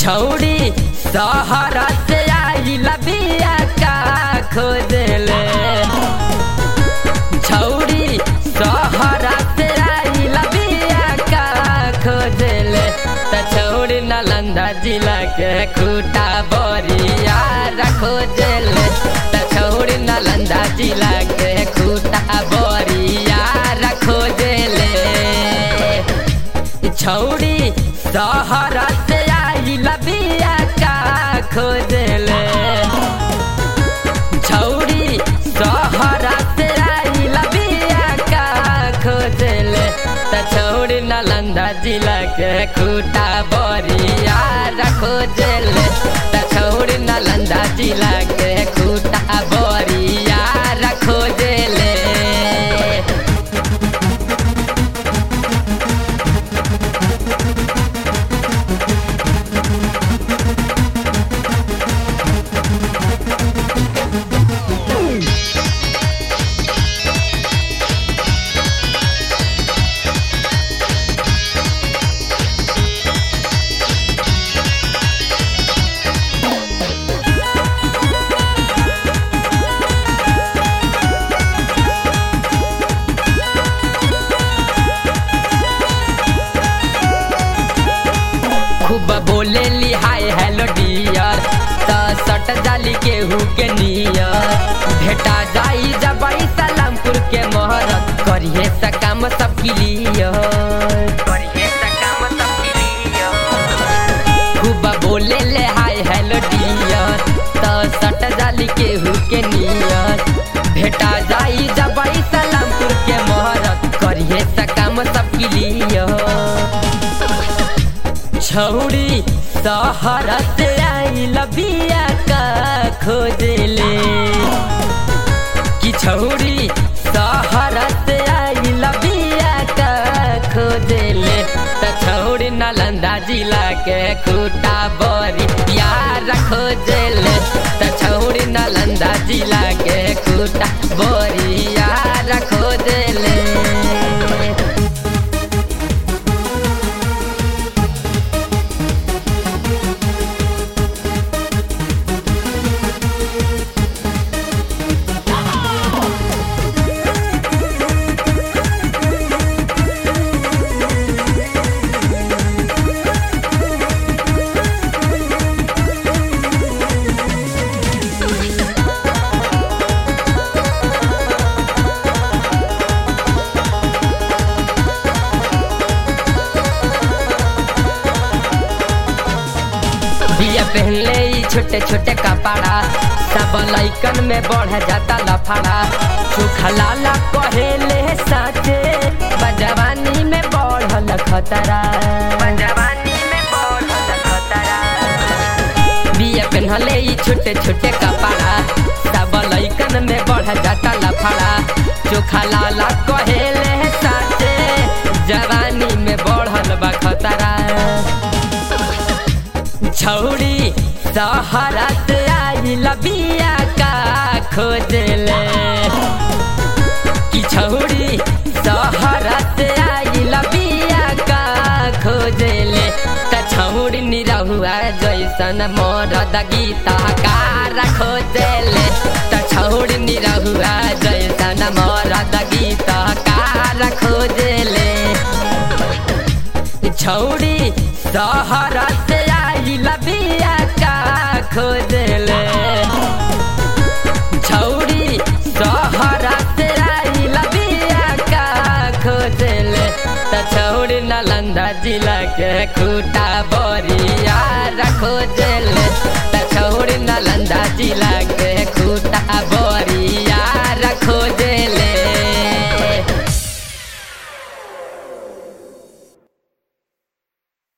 छौड़ी सहरा से आई लबिया का खोजले छौड़ी सहरा से आई लबिया का खोजले त छौड़ी नालंदा जिला के खूटा बोरिया खोजले त छौड़ी नालंदा जिला के खूटा बोरिया खोजले छौड़ी सहरा से आई लबिया का खोजले छौड़ी सहरा से आई लबिया का खोजले त छौड़ी नालंदा जिला के खूटा बोरिया खोजले त छौड़ी नालंदा जिला के खूटा बोरिया खोजले खूब बोले ली हाय हेलो डियर त सट जाली केहू के नियर भेटा जाई जबाई सलामपुर के मोहरत करिए सकाम सब क्लियर करिए सकाम सब क्लियर खूब बोले ले हाय हेलो डियर त सट जाली केहू के नियर भेटा जाई जबाई सलामपुर के मोहरत करिए सकाम सब क्लियर छौड़ी सहरा से आई लबिया का खोजले कि छौड़ी सहरा से आई लबिया का खोजले त छौड़ी नालंदा जिला के खूटा बोरी यार खोजले त छौड़ी नालंदा जिला के खूटा बोरी यार खोजले बिया पहनले ई छोटे छोटे कपड़ा सब लैकन में बढ़ जाता लफड़ा सुखा लाला कहेले साचे बजवानी में बढ़ल खतरा बजवानी में बढ़ल खतरा बिया पहनले ई छोटे छोटे कपड़ा सब लैकन में बढ़ जाता लफड़ा चोखा लाला कहेले साचे जवानी में बढ़ल बा खतरा छौड़ी सहरा से आई लबिया का खोजले कि छौड़ी सहरा से आई लबिया का खोजले त छौड़ी निरहुआ जैसन मरद गीता कार खोजले त छौड़ी निरहुआ जैसन मरद गीता कार खोजले छौड़ी सहरा से आई लबिया का खोजले छौड़ी सहरा से आई लबिया का खोजले त छौड़ी नालंदा जिला के खूटा बोरिया खोजले त छौड़ी नालंदा जिला के खूटा बोरिया खोजले